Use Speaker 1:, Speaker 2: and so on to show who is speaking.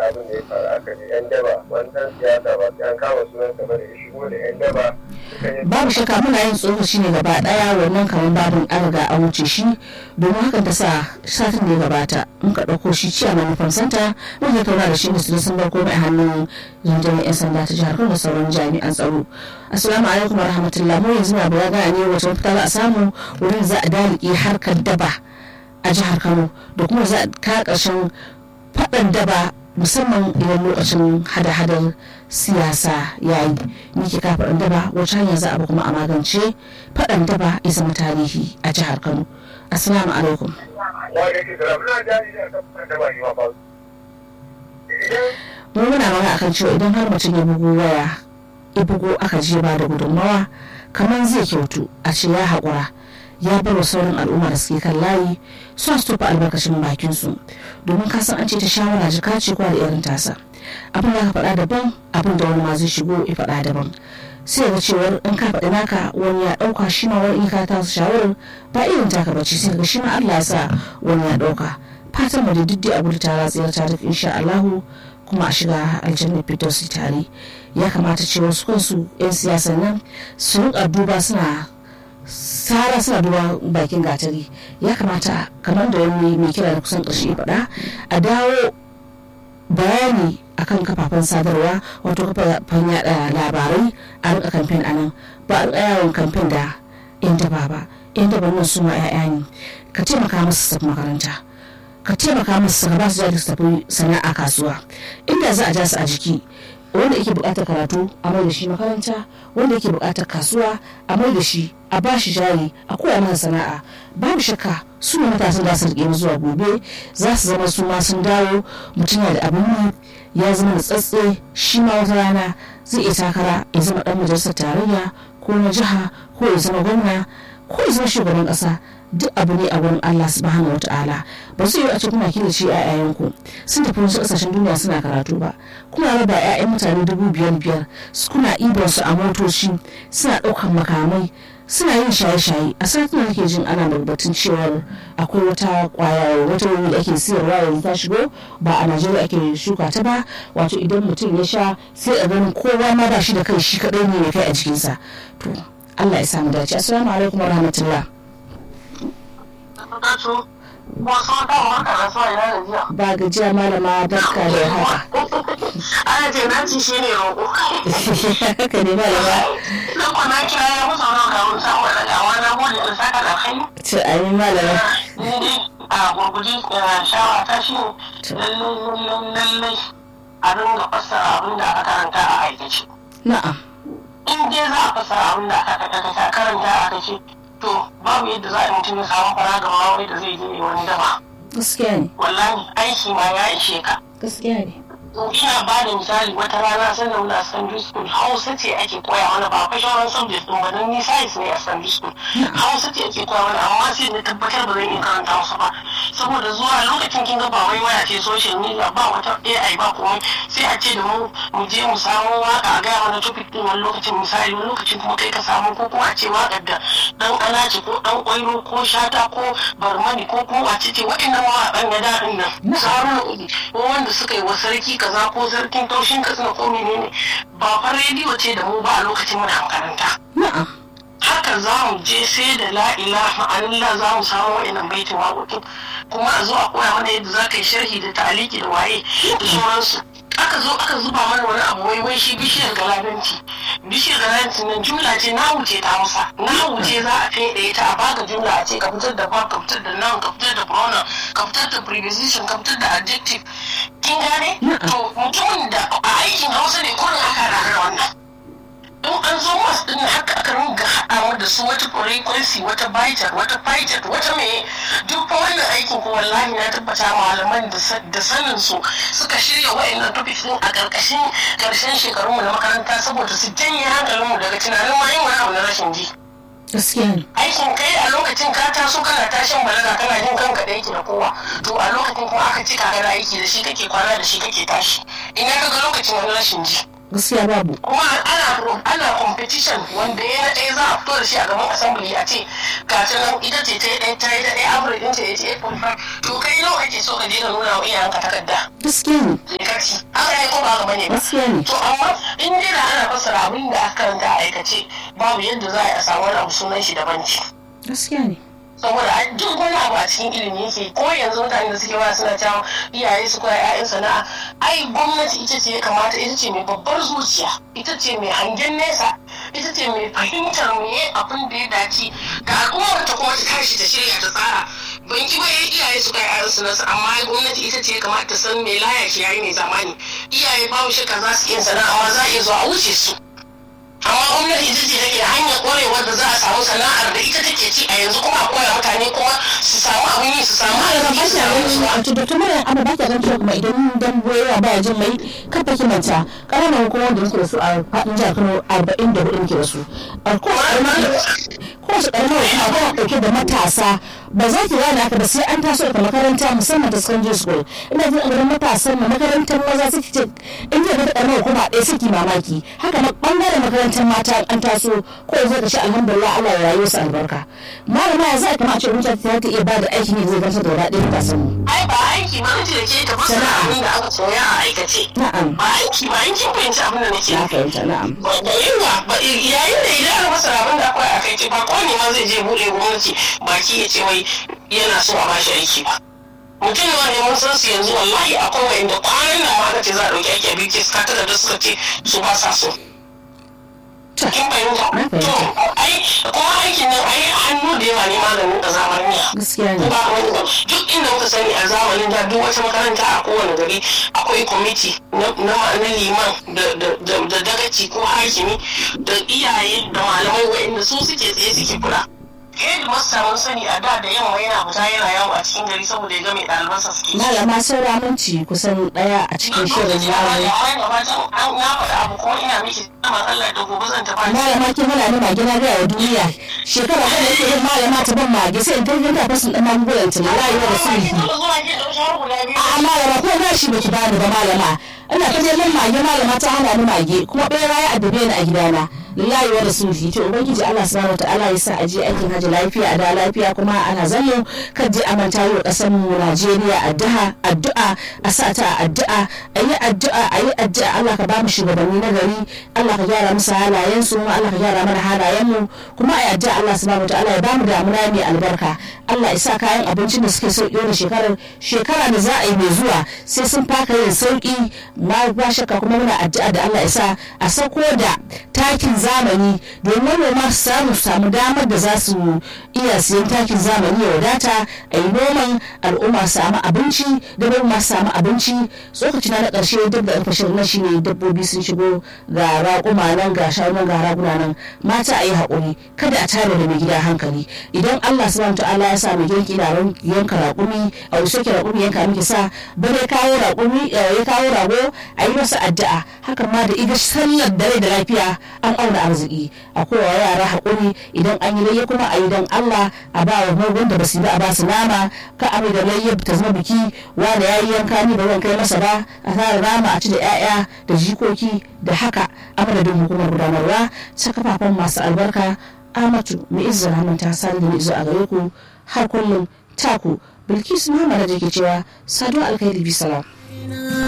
Speaker 1: abin da ya faru aka ne yan daba wani ɗan siyasa ba sai an kama sunan sa bane ya shigo da yan daba suka yi
Speaker 2: babu shakka muna yin tsokaci ne gaba daya wannan kamar babin an riga an wuce shi domin hakan ta sa satin da ya gabata muka ɗauko shi ciya mai nufin santa muka tattauna da shi musulun sun bar komai a hannun rundunar 'yan sanda ta jihar kano da sauran jami'an tsaro assalamu alaikum wa rahmatullah mu yanzu na baya gane ne wata mafita za a samu wurin za a dalike harkar daba a jihar kano da kuma za a ka ƙarshen faɗan daba musamman idan lokacin hada-hadar siyasa ya yi ni ke ka faɗan daba wacce hanya za a bi kuma a magance faɗan daba ya zama tarihi a jihar kano assalamu alaikum
Speaker 1: wanda ke da muna jari da kan ɗan daba shi ma ba idan
Speaker 2: mu muna magana akan cewa idan har mutum ya bugu waya ya bugu aka je ba da gudunmawa kamar zai kyautu a ce ya haƙura ya bar wa sauran al'umma da suke kan layi su su tofa albarkacin bakin su domin ka san an ce ta shawara jika ce kwa da irin tasa abin da ka faɗa daban abin da wani ma zai shigo ya faɗa daban sai ga cewar in ka faɗi naka wani ya ɗauka shi ma wani ka ta shawarar ba irin taka bace sai ga shi ma Allah ya sa wani ya ɗauka fatan mu da duk abu da ta ratsiyar ta duk insha Allahu kuma a shiga aljannar fitos tare ya kamata cewa su kansu 'yan siyasan nan su rika duba suna sara suna duba bakin gatari ya kamata kamar da wani mai kira da kusan ƙarshe faɗa a dawo bayani akan kafafen sadarwa wato kafafen yada labarai a rika kamfen a nan ba a rika yawon kamfen da yan daba ba yan daba nan su ma 'ya'ya ne ka taimaka musu su makaranta ka taimaka musu su ba su jari su tafi sana'a kasuwa inda za a ja su a jiki wanda yake buƙatar karatu a mai da shi makaranta wanda yake buƙatar kasuwa a mai da shi a ba shi jari a koya masa sana'a babu shakka su ne matasan da su rike zuwa gobe za su zama su ma sun dawo mutum da abin yi ya zama da tsatse shi ma wata rana zai iya takara ya zama dan majalisar tarayya ko na jiha ko ya zama gwamna ko ya zama shugaban ƙasa duk abu ne a wurin Allah subhanahu wata'ala ba su yi a ce kuna killace ƴaƴayenku sun tafi wasu ƙasashen duniya suna karatu ba kuna raba ƴaƴan mutane dubu biyar biyar kuna ibar su a motoci suna ɗaukan makamai suna yin shaye-shaye a satin da nake jin ana batun cewar akwai wata kwaya wata wuri da ake siyarwa yanzu ta shigo ba a najeriya ake shuka ta ba wato idan mutum ya sha sai a ganin kowa ma ba shi da kai shi kaɗai ne ya kai a jikinsa to allah ya samu dace assalamu alaikum warahmatullah
Speaker 3: Dato, wasu kan maka da sa ina da jiya.
Speaker 2: ba gajiya malama barka da haka
Speaker 3: Ana ce na ci shi ne roƙo.
Speaker 2: haka ne malama
Speaker 3: Na kwana kira ya musa wani karun samu da gawa na gode da saka da kai.
Speaker 2: ce amin malama
Speaker 3: Ni dai a gurguje shawara ta shi lallai lallai a dinga fassara abin da aka karanta a aikace.
Speaker 2: na'am
Speaker 3: In dai za a fassara abin da aka karanta a aikace to babu yadda za a yi mutum ya samu fara ga mawai da zai je wani daba.
Speaker 2: gaskiya ne
Speaker 3: Wallahi aiki ma ya ishe ka.
Speaker 2: gaskiya ne
Speaker 3: ina ba da misali wata rana sanda muna secondary school hausa ce ake koya mana ba fa shauran subject din ba dan ni science ne a secondary school hausa ce ake koya mana amma sai na tabbatar ba zan iya karanta hausa ba saboda zuwa lokacin kin ga ba wai waya ce social media ba wata AI ba komai sai a ce da mu mu je mu samu waka a gaya mana topic din wani lokacin misali wani lokacin kuma kai ka samu ko kuma a ce wakar da dan alaci ko dan kwairo ko shata ko barmani ko kuma wace ce waɗannan mawaƙan na daɗin nan sauran ko wanda suka yi wa sarki kaza ko sarkin taushin katsina ko menene ba fa rediyo ce da mu ba a lokacin muna makaranta
Speaker 2: na'am
Speaker 3: haka za mu je sai da la ilaha illallah za mu samu wa'annan baitin waƙoƙin kuma a zo a koya mana yadda za ka yi sharhi da taliki da waye da sauransu aka zo aka zuba mana wani abu wai wai shi bishiyar galadanci bishiyar galadanci nan jumla ce na wuce ta musa na wuce za a fede ta a baka jumla a ce ka fitar da verb ka fitar da noun ka fitar da pronoun ka fitar da preposition ka fitar da adjective kin gane to mutumin da a aikin hausa ne kurin aka rana wannan in an zo masu din haka aka ringa haɗawa da su wata frequency wata bitar wata fighter wata mai duk fa wannan aikin ko wallahi na tabbata malaman da sanin su suka shirya wa'annan topics din a ƙarƙashin ƙarshen shekarunmu na makaranta saboda su janye hankalinmu daga tunanin ma yin wani abu na rashin ji
Speaker 2: gaskiya ne
Speaker 3: aikin kai a lokacin ka taso kana tashin balaga kana jin kanka da yake da kowa to a lokacin kuma aka ci ka gana aiki da shi kake kwana da shi kake tashi ina ka ga lokacin wani rashin ji
Speaker 2: gaskiya babu
Speaker 3: kuma ana ana competition wanda ya na ɗaya za a fito da shi a gaban assembly a ce gashi nan ita ce ta yi ɗaya ta yi da ɗaya average ɗin ta yi ta yi to kai nawa kake so ka je ka nuna wa iyayenka takarda
Speaker 2: gaskiya ne
Speaker 3: kaci haka ne ko ba haka bane ba
Speaker 2: gaskiya ne
Speaker 3: to amma in dai da ana fassara abin da aka karanta a aikace babu yadda za a yi a samu wani abu sunan shi daban ci
Speaker 2: gaskiya ne
Speaker 3: saboda a duk wani abu a cikin ilimi yake ko yanzu mutane da suke waya suna cewa iyaye su koya 'ya'yan sana'a ai gwamnati ita ce ya kamata ita ce mai babbar zuciya ita ce mai hangen nesa ita ce mai fahimtar me abin da ya dace ga al'ummar ta kuma ta tashi ta shirya ta tsara ban ki bai iyaye su kai 'ya'yan su nasu amma gwamnati ita ce ya kamata ta san me laya ke yayi mai zamani iyaye babu shakka za su iya sana'a amma za a iya zuwa a wuce su amma gwamnati ita ce take hanyar kwarewar da za a samu sana'ar da ita take ci a yanzu kuma a koya mutane kuma su samu abin yi su samu arziki su samu nutsuwa.
Speaker 2: wato da tumar abu ba ka gan cewa kuma idan dan boyewa baya jin mai kafa kimanta ƙananan hukumar da muke da su a faɗin jihar Kano arba'in da hudu muke da su a kowace ƙaramar hukuma tana ɗauke da matasa ba za ki gane haka ba sai an taso daga makaranta musamman ta secondary school ina jin a matasan ma makarantar maza suke ce in ji da ƙaramar hukuma ɗaya suke mamaki haka na ɓangaren makarantar mata an taso ko yanzu ka shi alhamdulillah Allah ya rayu su albarka malama ya za a kama a ce mutane ta iya ba da aikin yi zai gamsar da wadaɗe matasan mu.
Speaker 3: ai ba aiki ba ji da ke ta fasa abin da aka koya a aikace
Speaker 2: Na'am.
Speaker 3: ba aiki ba in kin fahimci abin da nake
Speaker 2: na
Speaker 3: nufi
Speaker 2: fahimta na'am
Speaker 3: ba da yawa ba yayin da idan aka masa abin da akwai a kai ce ba kowane ma zai je buɗe gwamnati baki ya ce wai yana so a bashi aiki ba mutum ne wanda mun san su yanzu wallahi akwai wanda kwanan nan ma aka ce za a ɗauki aiki a biyu ke suka da suka ce su ba sa so
Speaker 2: Ta.
Speaker 3: kin fahimta
Speaker 2: Na fahimta.
Speaker 3: to ai kuma aikin nan ai hannu da yawa ne maganin ƙazamar miya
Speaker 2: gaskiya
Speaker 3: ko
Speaker 2: ne
Speaker 3: ba wani ba duk inda muka sani a zamanin da duk wata makaranta a kowane gari akwai kwamiti na na- na liman da- da da- da dagaci ko hakimi da iyaye da malamai wa'inda su suke tsaye suke kula headmaster mun sani a da da yamma yana fita yana yawo a cikin gari saboda ya ga mai ɗalibansa suke
Speaker 2: malama saura minci kusan ɗaya a cikin shirin namu
Speaker 3: na faɗa abu kuma ina miki tsaman Allah da gobe zan tafi
Speaker 2: malama ke mana ni mage na gaya wa duniya shekara kan yake yin malama ta ban mage sai in kai ta fasin ɗan magungunan ta rayuwa da sulhi a malama ko na shi baki bani ba malama ina ta neman mage malama ta hana ni mage kuma ɓera ya addabe ni a gidana lillahi wa rasulihi to ubangiji Allah subhanahu wataala ya sa aje aikin haji lafiya a da lafiya kuma ana zallo kan je amanta yi wa kasar mu Najeriya addu'a addu'a a sa ta addu'a ayi addu'a ayi addu'a Allah ka ba mu shugabanni na gari Allah ka gyara musu halayen su kuma Allah ka gyara mana halayen mu kuma ayi addu'a Allah subhanahu wataala ya ba mu damuna mai albarka Allah ya sa kayan abincin da suke sauki wannan shekarar shekara da za a yi mai zuwa sai sun faka yin sauki ma ba shakka kuma muna addu'a da Allah ya sa a sauko da takin zamani domin manoma su samu su samu damar da za su iya siyan takin zamani ya wadata a yi noman al'umma su samu abinci da manoma su samu abinci tsokaci na na ƙarshe duk da ƙarfashin na shine dabbobi sun shigo ga raƙuma nan ga shanu ga raguna nan mata a yi haƙuri kada a tare da mai gida hankali idan Allah subhanahu ta'ala ya sa mai girki na yanka raƙumi a wasu ke raƙumi yanka miki sa bare kawo raƙumi ya kawo rago a yi masa addu'a hakan ma da iga sallar dare da lafiya an auna arziki a kowa yara haƙuri idan an yi layya kuma a yi don Allah a ba wa mugun da basu ba a ba su nama ka a da layya ta zama biki wanda ya yi yanka ni ba zan kai masa ba a tara nama a ci da 'ya'ya da jikoki da haka a madadin hukumar gudanarwa ta kafafen masu albarka amatu mai izzar hannun ta sani da mai izo a gare ku har kullum taku bilkisu muhammad da ke cewa saduwa alkhairi bisalam